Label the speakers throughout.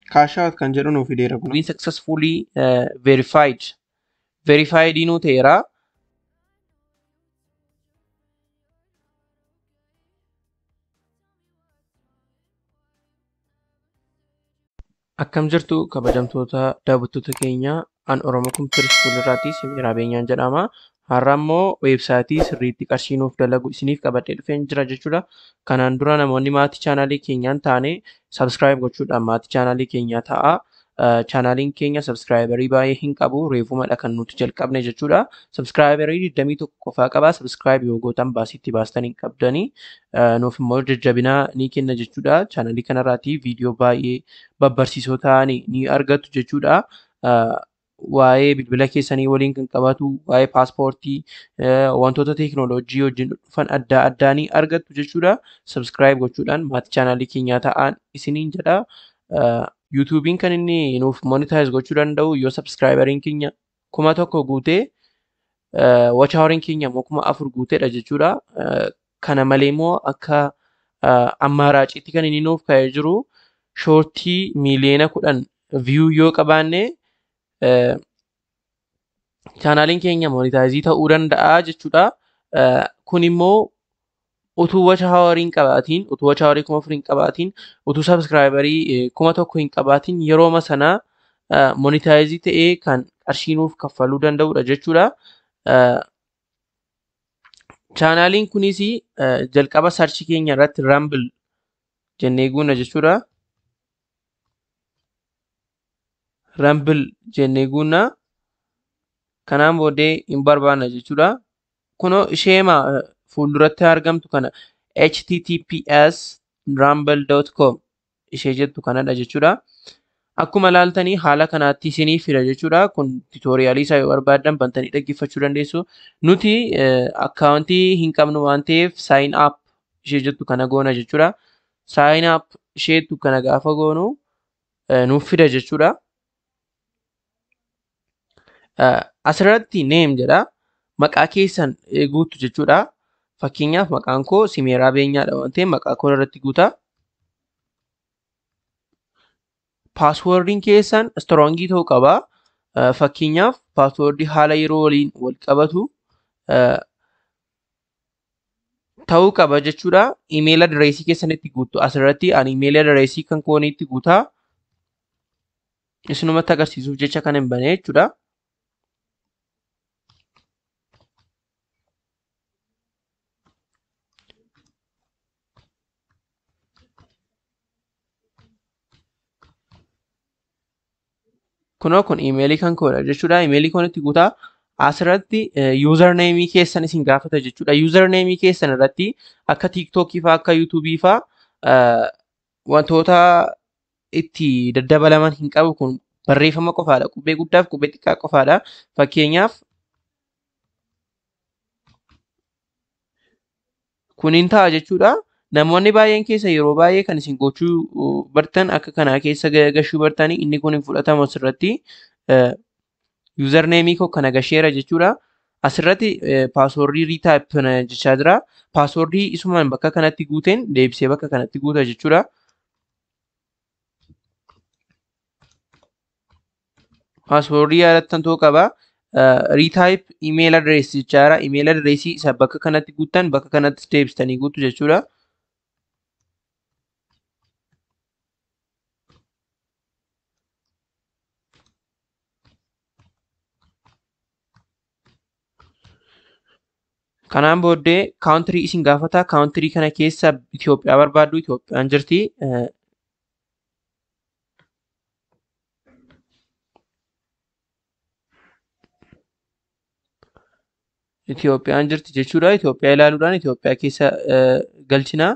Speaker 1: Kaashaawat kan jedhu nuuf fideera kun.
Speaker 2: been successfully uh, verified. Verified inuu ta'eera. Akkam jirtu kabajamtoota daawwattoota keenya an Oromoo Kompiitara Iskuul irraatii Simiraa Beenyaan jedhama. Har'a immoo weebsaayitii sirriitti qarshii nuuf dalagu isiniif qabadhee dhufeen jira jechuudha. Kanaan dura namoonni maatii chaanaalii keenyaan taane sabskiraayib gochuudhaan maatii chaanaalii keenyaa ta'a. chaanaaliin keenya sabskraayibarii baay'ee hin qabu reefumadha kan nuti jalqabne jechuudha. Sabskraayibarii 21 qofaa qaba. Sabskiraayib yoo gootan baasiitti baastan hin qabdanii. Nuuf immoo jajjabina ni kenna jechuudha. Chaanaalii kanarraatii viidiyoo baay'ee babbarsiisoo ta'an ni argattu jechuudha. Waa'ee bilbila keessanii waliin kan qabatu, waa'ee paaspoortii, wantoota teekinooloojii wajjin dhufan adda addaa ni argattu jechuudha. Sabskiraayib gochuudhaan maatii chaanaalii keenyaa ta'an isiniin jedha. yuutuubiin kan inni nuuf monitaayiz gochuu danda'u yoo sabskiraayibariin keenya kuma tokko guutee wachaawariin keenya immoo kuma afur guuteedha jechuudha. Kana malee immoo akka ammaaraaciitti kan inni nuuf ka'ee jiru shoortii miiliyoona kudhan viyuu yoo qabaanne chaanaaliin keenya monitaayizii ta'uu danda'a jechuudha. Kun immoo utuu wachaawarii hin qabaatiin, utuu wachaawarii kuma afur hin qabaatiin, utuu sabskiraayibarii kuma tokko hin qabaatiin yerooma sanaa monitaayizii ta'ee kan qarshii nuuf kaffaluu danda'udha jechuudha. Chaanaaliin kunis jalqaba sarchii keenya irratti rambil jennee guunna jechuudha. Rambil jennee guunna. Kanaan booddee hin barbaanna jechuudha. Kunoo isheema fuulduratti argamtu kana https rumble.com ishee jettu kanadha jechuudha. Akkuma ilaaltanii haala kanaatti isinii fida jechuudha. Kun tiitooriyaalii isaa yoo barbaaddan bantanii dhaggeeffachuu dandeessu. Nuti akkaawuntii hin qabnu waan ta'eef saayin aap ishee jettu kana goona jechuudha. Saayin aap isheettu kana gaafa goonu nuuf fida jechuudha. Asirratti neem jedha. Maqaa keessan guuttu jechuudha. Fakkeenyaaf maqaan koo Simeeraa Beenyaadha waan ta'eef maqaa koo irratti guuta. Paaswoordiin keessan istroongii ta'uu qaba. Fakkeenyaaf paaswoordii haala yeroo waliin wal qabatu ta'uu qaba jechuudha. Imeela adireesii keessanitti guuttu asirratti ani imeela adireesii kan kooniitti guutaa. Isinumatti agarsiisuuf jecha kan hin bane jechuudha. kunoo kun imeelii kan koodha jechuudha. Imeelii koonitti guutaa asirratti yuuzarneemii keessan isin gaafata jechuudha. Yuuzarneemii keessan irratti akka tiiktookii fa'aa akka yuutuubii fa'aa wantoota itti daddabalaman hin qabu kun barreeffama qofaadha. Qubee guddaa fi qubee xiqqaa qofaadha. Fakkeenyaaf kuniin ta'a jechuudha. Namoonni baay'een keessa yeroo baay'ee kan isin gochuu bartan akka kanaa keessa gashuu bartanii inni kun hin fudhatamu asirratti yuuzarneemii koo kana gasheera jechuudha. Asirratti paaswoordii riitaayip jechaa jira. Paaswoordii isumaan bakka kanatti guuteen deebisee bakka kanatti guuta jechuudha. Paaswoordii yaadattan ta'uu qaba. Riitaayip imeel adireesii jechaa jira. Imeel adireesii isa bakka kanatti guuttan bakka kanatti deebistanii guutu jechuudha. Kanaan booddee kaawuntirii isin gaafata. Kaawuntirii kana keessa Itoophiyaa barbaaddu Itoophiyaan jirti. Itoophiyaan jirti jechuudha. Itoophiyaa ilaaluudhaan Itoophiyaa keessa galchina.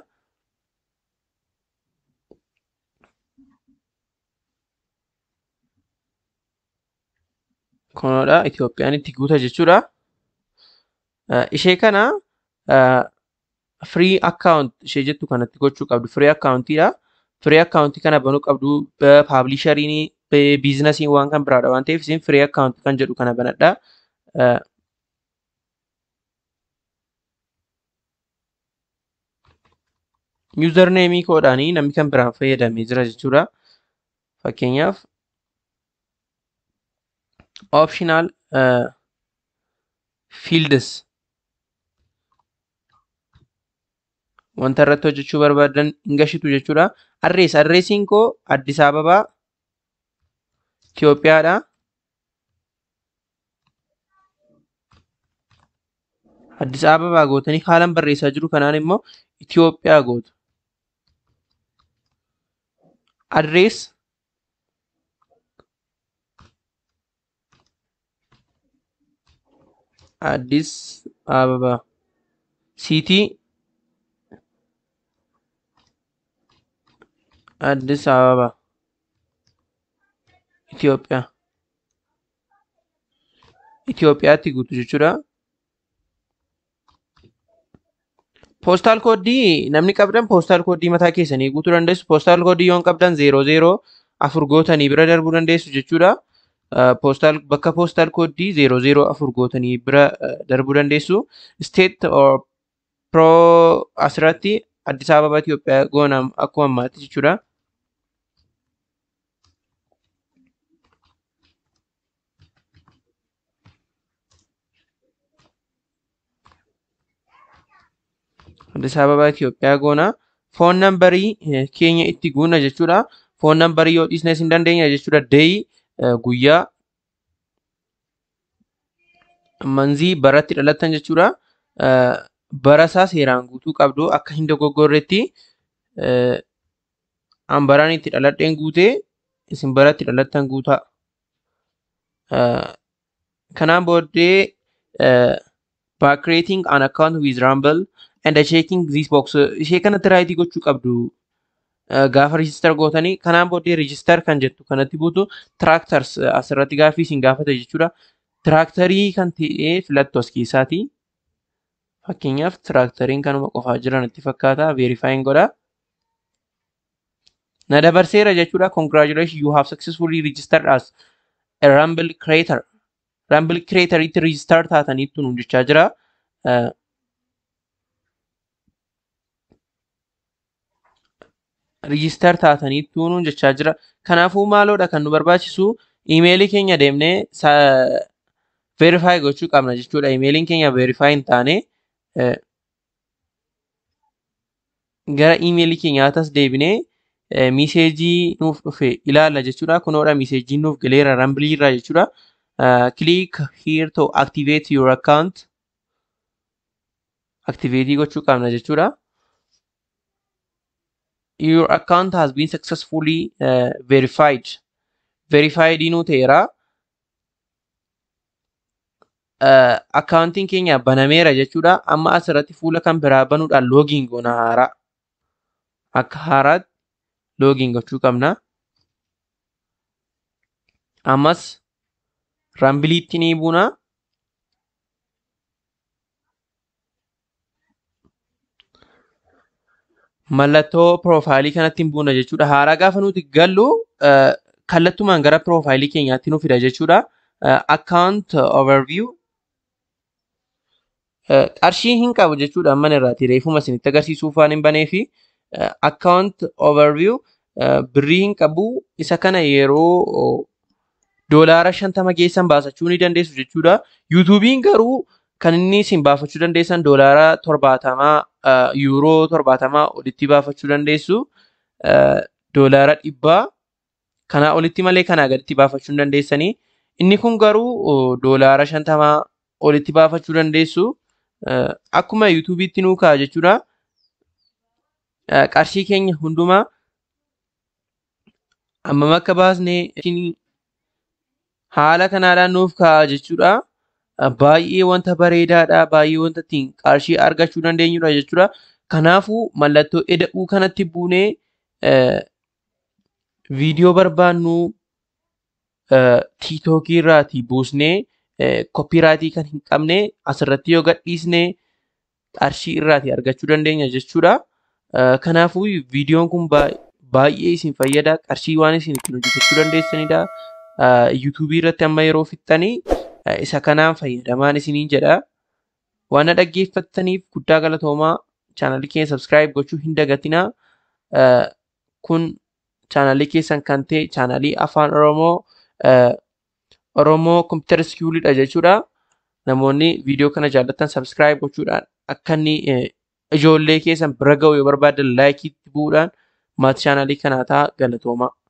Speaker 2: Kunoodha Itoophiyaan itti guuta jechuudha. ishee kana firii akkaawunt ishee jettu kanatti gochuu qabdu firii akkaawuntiidha. Firii akkaawuntii kana banuu qabdu paablishariin biizinasiin waan kan biraadha waan ta'eef isin firii akkaawuntii kan jedhu kana banadha. Yuuzarneemii koodhaanii namni kan biraan fayyadamee jira jechuudha. fakkeenyaaf optional fields wanta irratti hojjechuu barbaadan hin gashitu jechuudha. Adrees adreesiin koo Addis Ababaa Itoophiyaadha. Addis Ababaa gootanii haalan barreessaa jiru kanaan immoo Itoophiyaa gootu. Adrees Addis Ababaa Siitii Addis Ababaa Itoophiyaa Itoophiyaatti guutu jechuudha. Poostaal kooddii namni qabdan poostaal kooddii mataa keessanii guutuu dandeessu. Poostaal kooddii yoo hin qabdan zeeroo zeeroo afur gootanii bira darbuu dandeessu jechuudha. Poostaal bakka poostaal kooddii zeeroo zeeroo afur gootanii bira darbuu dandeessu. State or pro asirratti Addis Ababaa Itoophiyaa goonam akkuma ammaatti jechuudha. Addis Ababaa Itoophiyaa goona. Foon nambarii keenya itti guuna jechuudha. Foon nambarii yoo dhiisnes hin dandeenya jechuudha. Deeyi guyyaa manzii baratti dhalattan jechuudha. Barasaa seeraan guutuu qabdu akka hin dogoggorretti an baraan itti dhaladheen guutee isin baratti dhalattan guutaa. Kanaan booddee by creating an account with Rumble and checking this box ishee kanatti raayitii gochuu qabdu gaafa register gootanii kanaan booddee register kan jettu kanatti buutu tractors asirratti gaaffii isin gaafata jechuudha. Tiraaktarii kan ta'e filattu as keessaati. Fakkeenyaaf tiraakteriin kanuma qofaa jiran itti fakkaata. Verifying godha. Na dabarseera jechuudha. Congratulations you have successfully registered as a Rumble creator. Rumble creator itti register taataniittu nu jechaa jira. Register taataniittu nu jechaa jira. Kanaafuu maaloodha kan nu barbaachisu iimeelii keenya deemnee verify gochuu qabna jechuudha. Iimeeliin keenya verify hin taane gara iimeelii keenyaatas deebinee miiseejii nuuf dhufe ilaalla jechuudha. Kunoodha miiseejiin nuuf galeera rambilii irraa jechuudha. Click here to activate your account. Activate gochuu qabna jechuudha. Your account has been successfully uh, verified. Verified nu ta'eera. Akkaawuntiin keenya banameera jechuudha. Amma asirratti fuula kan biraa banuudhaan loogiin goona haaraa. Akka haaraatti loogiin gochuu qabna. Ammas rambiliitti ni buuna. Mallattoo piroofaayilii kanatti hin buuna jechuudha. Haaraa gaafa nuti gallu kallattumaan gara piroofaayilii keenyaatti nu fida jechuudha. Account overview qarshii hin qabu jechuudha amman irraati reefuma isinitti agarsiisuuf waan hin banee fi account overview birrii hin qabu isa kana yeroo doolaara shantama geessan baasachuu ni dandeessu jechuudha. Yuutuubiin garuu kan inni isin baafachuu dandeessan doolaara torbaatamaa yuuroo torbaatamaa olitti baafachuu dandeessu. Doolaara dhibbaa kanaa olitti malee kanaa gaditti baafachuu hin dandeessanii. Inni kun garuu doolaara shantamaa olitti baafachuu dandeessu. Akkuma yuutuubiitti nuu ka'a jechuudha. Qarshii keenya hundumaa hammam akka baasnee haala kanaadhaan nuuf ka'a jechuudha. Baay'ee wanta bareedaadha. Baay'ee wanta ittiin qarshii argachuu dandeenyudha jechuudha. Kanaafuu mallattoo eda'uu kanatti buunee viidiyoo barbaannu tiiktookii irraatii buusnee koppiraatii kan hin qabne asirratti yoo gadhiisne qarshii irraatii argachuu dandeenya jechuudha. Kanaafuu viidiyoon kun baay'ee isin fayyada. Qarshii waan isin ittiin hojjetachuu dandeessanidha. Yuutuubii irratti amma yeroo fixxanii isa kanaan fayyadamaan isiniin jedha. Waan na dhaggeeffattaniif guddaa galatoomaa chaanalii keenya sabskiraayib gochuu hin dagatinaa. Kun chaanaalii keessan kan ta'e chaanaalii afaan Oromoo Oromoo Kompiitara Iskuuliidha jechuudha. Namoonni viidiyoo kana jaallatan sabskiraayib gochuudhaan akka inni ijoollee keessan bira ga'u yoo barbaadan laayikii itti bu'uudhaan maatii chaanaalii kanaa ta'a galatooma.